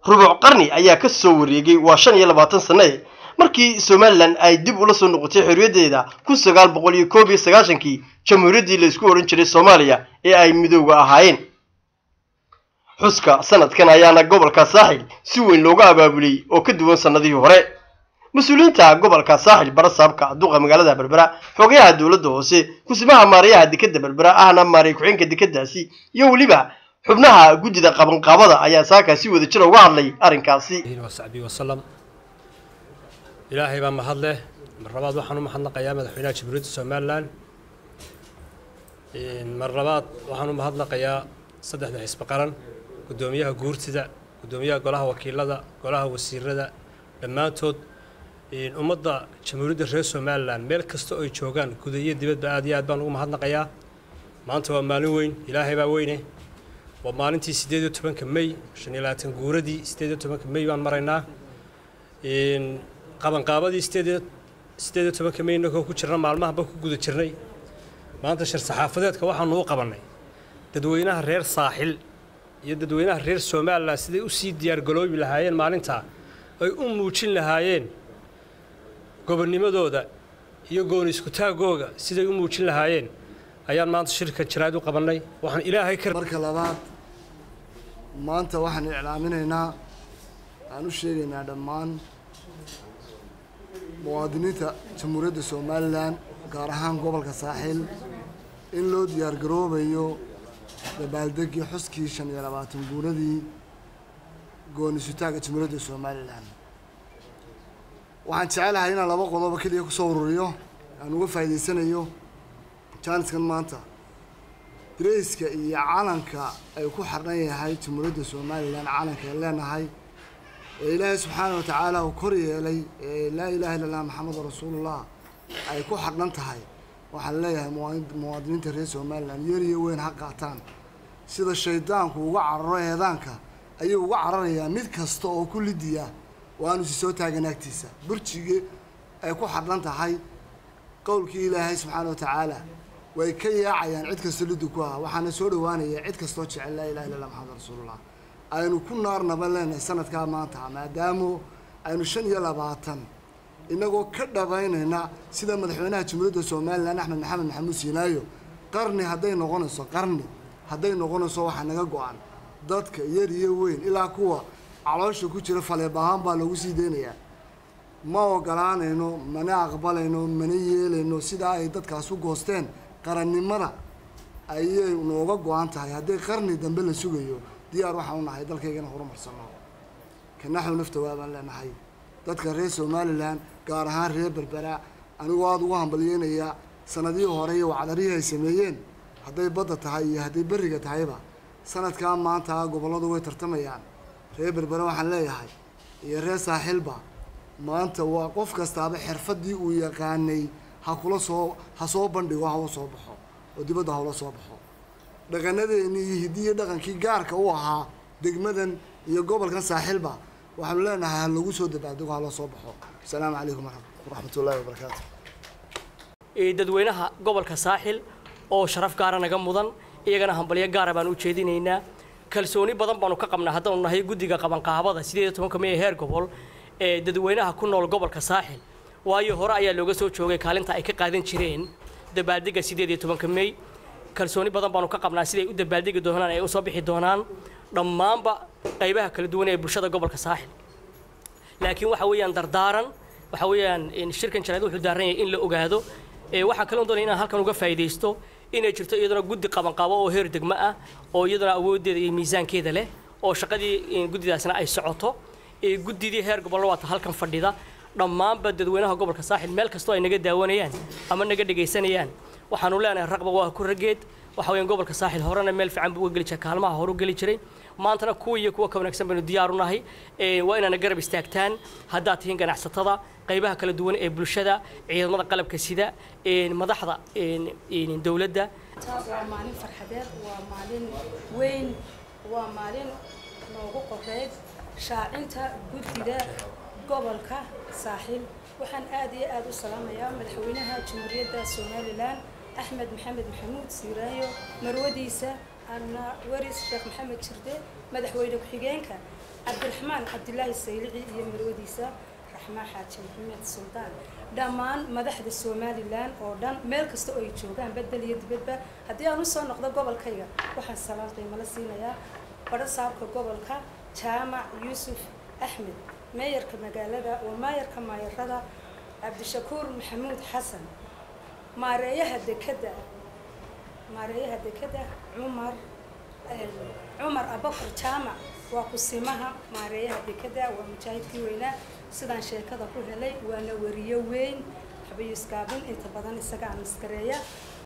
rubuc qarni ayaa ka soo wareegay waa shan iyo labaatan sanne markii somalilan ay dib ula soo noqotay xorriyaddeeda kun sagaal boqol iyo koob iyo sagaashankii jamhuuriyaddii la isku odhan jiray soomaaliya ee ay midooda ahaayeen xuska sanadkan ayaana gobolka saaxil si weyn looga abaabulay oo ka duwan sannadihii hore mas-uuliyiinta gobolka saaxil barasaabka duqa magaalada berbera xogayaha dowladda hoose kusimaha maarayaha dekadda berbera ahna maaray ku-xeenka dekadaasi iyo weliba xubnaha guddida qabanqaabada ayaa saaka si wada jira uga hadlay arrinkaasi wasaxbii wasalam ilaahay baa mahad leh mar labaad waxaan u mahadnaqayaa madaxweynaha jamhuuriyadda somalilan mar labaad waxaan u mahadnaqayaa saddexda xisbi qaran guddoomiyaha guurtida guddoomiyaha golaha wakiilada golaha wasiirada dhammaantood ummadda jamhuuriyadda reer somalilan meel kasta oo ay joogaan guda iyo dibadba aad iyo aad baan ugu mahadnaqayaa maanta waa maalin weyn ilaahay baa weyne waa maalintii siddeed iyo tobanka may shan iyo labaatan guuradii siddeed iyo tobanka may baan maraynaa qabanqaabadii sideed iyo siddeed iyo tobanka may innagoo ku jirna maalmahanba ku guda jirnay maanta shir saxaafadeedka waxaanu u qabannay dadweynaha reer saaxil iyo dadweynaha reer somalilan siday u sii diyaargaloobi lahaayeen maalintaa ay u muujin lahaayeen gobonnimadooda iyo gooni iskutaagooga siday u muujin lahaayeen ayaan maanta shirka jaraad u qabannay waxaan ilaahay ka marka labaad maanta waxaan iclaaminaynaa aan u sheegaynaa dhammaan muwaadiniinta jamhuuriyadda somalilan gaar ahaan gobolka saaxiil in loo diyaargaroobayo dabaaldegii xuskii shan iyo labaatan guuradii goonisutaagga jamhuuriyadda somalilan waxaan jecelahay inaan laba qodobo keliya kusoo ururiyo aan uga faa'iidaysanayo jaaniskan maanta dareyska iyo calanka ay ku xardhan yahay jamhuuriyadda somalilan calanka ay leenahay ee ilaahay subxaana wa tacaala uu kor yeelay ee laa ilaha illa allah maxamedu rasuulullah ay ku xardhan tahay waxaan leeyahay muwaadiniinta reer somalilan yar iyo weyn ha qaataan sida shaydaanku uga cararo eedaanka ayuu uga cararayaa mid kasta oo ku lidiya waanu si soo taagan agtiisa burjigii ay ku xardhan tahay qowlkii ilaahay subxaana wa tacaala way ka yaacayaan cid kasta liddi ku ah waxaana soo dhawaanaya cid kastoo jecel laa ilaha illa allah maxamed rasuulullah aynu ku naarnaba leenahay sanadkaa maanta maadaamo aynu shan iyo labaatan inagoo ka dhabaynayna sida madaxweynaha jamhuuriyadda somalilan axmed maxamed maxamuud siinaayo qarni hadday noqonayso qarni hadday noqonayso waxaa naga go-an dadka yar iyo weyn ilaa kuwa caloosha ku jira faleeb ahaan baa loogu sii deynayaa ma ogolaanayno mana aqbalayno mana yeelayno sidaa ay dadkaas u goosteen qarannimada ayay nooga go-an tahay haddii qarni dambe la sugayo diyaar waxaan u nahay dalkaygana horumarsano kanaxu nafta waabaan leenahay dadka reer somalilan gaar ahaan reer berbera anigoo aada ugu hambalyeynayaa sanadihii hore iyo wacdarihii ay sameeyeen hadday badda tahay iyo hadday berriga tahayba sanadkaa maanta gobolladu way tartamayaan reer berbera waxaan leeyahay iyo reer saaxiilba maanta waa qof kastaaba xirfaddii uu yaqaanay ha kula soo ha soo bandhigo hawa soo baxo oo dibadda hawla soo baxo dhaqanadeeni iyo hidiyo dhaqankii gaarka u ahaa degmadan iyo gobolkan saaxiilba waxaanu leenahay ha lagu soo dabaaldego ha loo soo baxo asalaamu calaykum waraxmatullahi wabarakaatu dadweynaha gobolka saaxil oo sharaf gaara naga mudan iyagana hambalyo gaara baan u jeedinaynaa kalsooni badan baanu ka qabnaa haddaanu nahay guddiga qabanqaabada sideed iyo tobanka may ee heer gobol ee dadweynaha ku nool gobolka saaxil waayo hore ayaa looga soo joogay kaalinta ay ka qaadan jireen dabaaldega sideed iyo tobanka may kalsooni badan baanu ka qabnaa siday u dabaaldegi doonaan ay u soo bixi doonaan dhammaanba qaybaha kala duwan ee bulshada gobolka saaxil laakiin waxa weeyaan dardaaran waxa weeyaan shirkan jaraad wuxuu daaran yahay in la ogaado waxaan kaloo doonaya inaan halkan uga faa'iidaysto inay jirto iyaduna guddi qabanqaabo oo heer degmo ah oo iyaduna awooddeeda iyo miisaankeeda leh oo shaqadii guddidaasna ay socoto guddidii heer gobollo waata halkan fadhida dhammaanba dadweynaha gobolka saaxil meel kastoo ay naga daawanayaan ama naga dhegaysanayaan waxaanu leenahay raqba waa ku raggeed waxa weeyaan gobolka saaxil horena meel fiican buu uga geli jiray kaalmaha hore u geli jiray maantana kuwa iyo kuwa ka wanaagsan baynu diyaar u nahay waa inaana garab istaagtaan haddaad tihiin ganacsatada qaybaha kala duwan ee bulshada ciidamada qalabka sida madaxda dowladda waa maalin farxadeed waa maalin weyn waa maalin noogu qoreyd shaacinta guddida gobolka saaxiil waxaan aad iyo aad u salaamayaa madaxweynaha jamhuuriyadda somalilan axmed maxamed maxamuud siiraayo marwadiisa anna waris sheekh maxamed jirde madaxweyne ku-xigeenka cabdiraxmaan cabdilaahi saylici iyo marwadiisa raxmaan xaaji maxamed suldaan dhammaan madaxda somalilan oo dhan meel kasta oo ay joogaan bedel iyo dibadba haddii aan usoo noqdo gobolkayga waxaan salaan qiimala siinayaa badho saabka gobolka jaamac yuusuf axmed meeyarka magaalada waa maayarka maayarada cabdishakuur maxamuud xasan maareeyaha dekeda maareeyaha dekeda cumar cumar abakar jaamac waa kusimaha maareeyaha dekeda waa mujaahidkii weynaa sidaan sheekada ku helay waana wariyo weyn xabiiskaabin inta badan isaga aan maskareeya